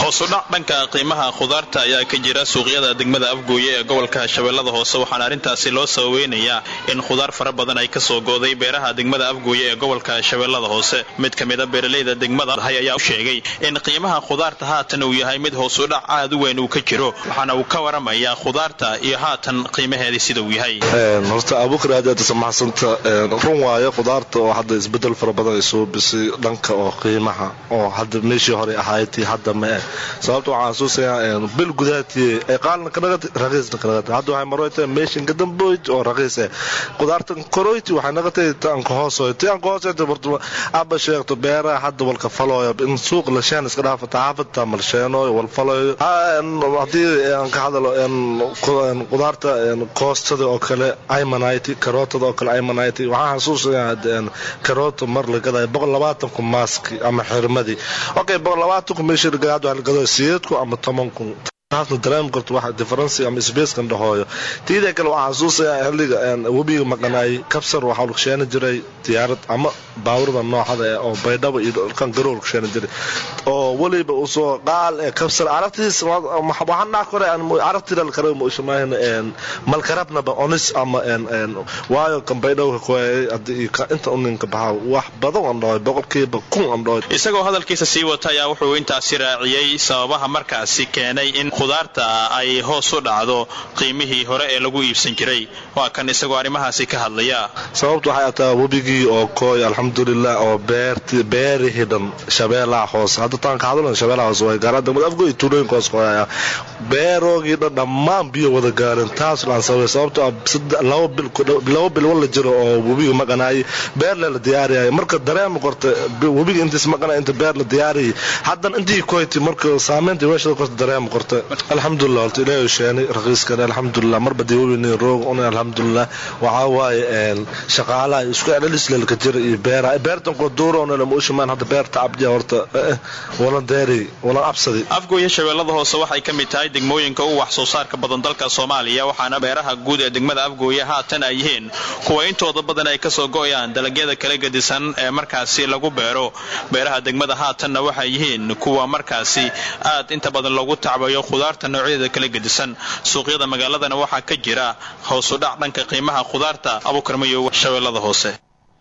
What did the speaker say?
hoosudhac dhanka qiimaha khudaarta ayaa ka jira suuqyada degmada afgooye ee gobolka shabeellada hoose waxaana arrintaasi loo sababeynayaa in khudaar fara badan ay kasoo gooday beeraha degmada afgooye ee gobolka shabeellada hoose mid ka mida beeraleyda degmada hay ayaa u sheegay in qiimaha khudaarta haatan uu yahay mid hoosudhac aad u weyn uu ka jiro waxaana uu ka waramayaa khudaarta iyo haatan qiimaheedii sida uu yahay horta abuukar aad aad samaxsanta run waayo khudaarta oo hadda isbedel fara badan ay soo bisay dhanka oo qiimaha oo hadda meeshii hore ahaaytii hadda ma eh sababta waxaan xasuusayaa bil gudahatii ay qaalna kanagati raqiisna kanagati hadda waxay maroyta meeshin gadamboyd oo raqiis eh khudaarta koroyti waxay nagatay taanka hoosoy taanka hoosoy bartuma aba sheegto beeraha hadda walka falooyo in suuq la sheen iska dhaafata xaafadta malsheeno wal falooyo haddii aan ka hadalo khudaarta koostada oo kale imanite karootada oo kale imanite waxaan xasuusayaa karoota mar la gadayo boqol labaatanku maaski ama xirmadii okay boqol labaatanku meeshii la gadayo waxaa la gadayo sideedku ama tobanku taasna dareemi karto waxa differency ama spacekan dhahooyo tiida kale waxaan xasuusayaa xilliga webiga maqanaayay kabsar waxaa lagu sheeni jiray diyaarad ama baawurada nooxada eh oo baydhabo iyo dhalkan garow lagu sheeni jiray oo weliba usoo qaal ee kabsar aragtiis waxaan dhaha kore aragtida la kare mushamaahina malkarabnaba onis ama waayo kan baydhabo ka koyay hadii inta uninka baxa wax badan aan dhahoy boqolkiiba kun aan dhahoy isagoo hadalkiisa sii wata ayaa wuxuu intaasi raaciyey sababaha markaasi keenay in khudaarta ay hoos u dhacdo qiimihii hore ee lagu iibsan jiray waa kan isagoo arrimahaasi ka hadlaya sababtu waxay ataa webigii oo kooy alxamdulilah oo beerihii dhan shabeelaha hoose hadda taan ka hadlan shabeelaha hoose way gaaraan degmada afgoy tuulooyinka hoos kooyaya beeroogii dhan dhammaan biyo wada gaareen taas laan sababay sababto ah laba bil wala jiro oo webiga maqanaayay beer le la diyaariyay marka dareema korta webiga intiis maqanay inta beer la diyaariyay haddan intii koyti marka saameynta weeshada korta dareema korta alxamdulilah horta ilaahay sheeni raqiiskan alxamdulilah marba dii webini roog una alxamdulilah waxaa waaye shaqaalaha isku celcelisleelka jira iyo beeraha beertan koo duuroona lama ushimaan hadda beerta abdiya horta walan deeri walan absadi afgooye shabeellada hoose waxay ka mid tahay degmooyinka u wax soo saarka badan dalka soomaaliya waxaana beeraha guud ee degmada afgooye haatan ay yihiin kuwa intooda badan ay kasoo go'ayaan dalagyada kala gedisan ee markaasi lagu beero beeraha degmada haatanna waxay yihiin kuwa markaasi aad inta badan loogu tacbayo khudaarta noocyadeeda kala gedisan suuqyada magaaladana waxaa ka jira hoosudhac dhanka qiimaha khudaarta abukarmayo shabeellada hoose